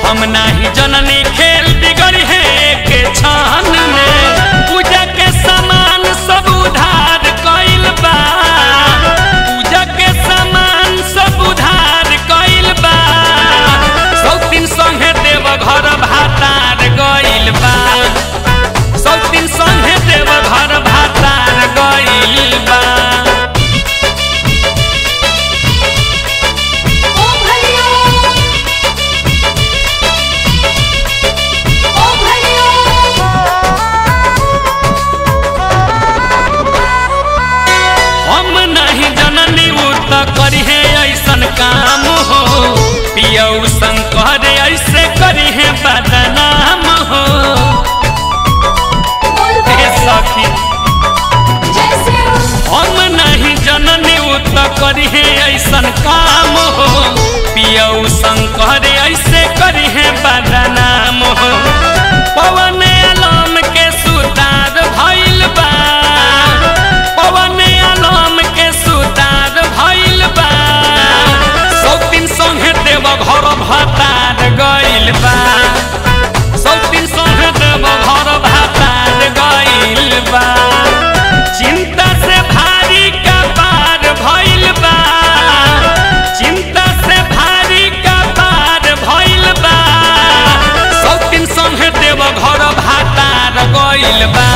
हम नाही जननी खेल बिगड़ी है के छान में पूजा के सामान सब उधार कइल बा पूजा के सामान सब उधार कइल बा सौतीन संगे देव घर भातार गइल बा सौतीन संगे देव घर भातार गइल बा ओ भैया ओ भैया हम नहीं जननी उ त करी है ऐसन काम हो पियऊ शंकर ऐसे करी है बदनाम हो हे सखी जैसे हम नहीं जननी उ त करी है ऐसन काम हो पियऊ शंकर ऐसे करी है बदनाम हो पवन आलम के सुतार भइल बा पवन आलम के सुतार भइल बा सौतीन संगे देव घर भातार गइल बा सौतीन संगे देव घर भातार गइल बा चिंता से भारी का पार भइल बा चिंता से भारी का पार भइल बा सौतीन संगे देव घर भातार गइल बा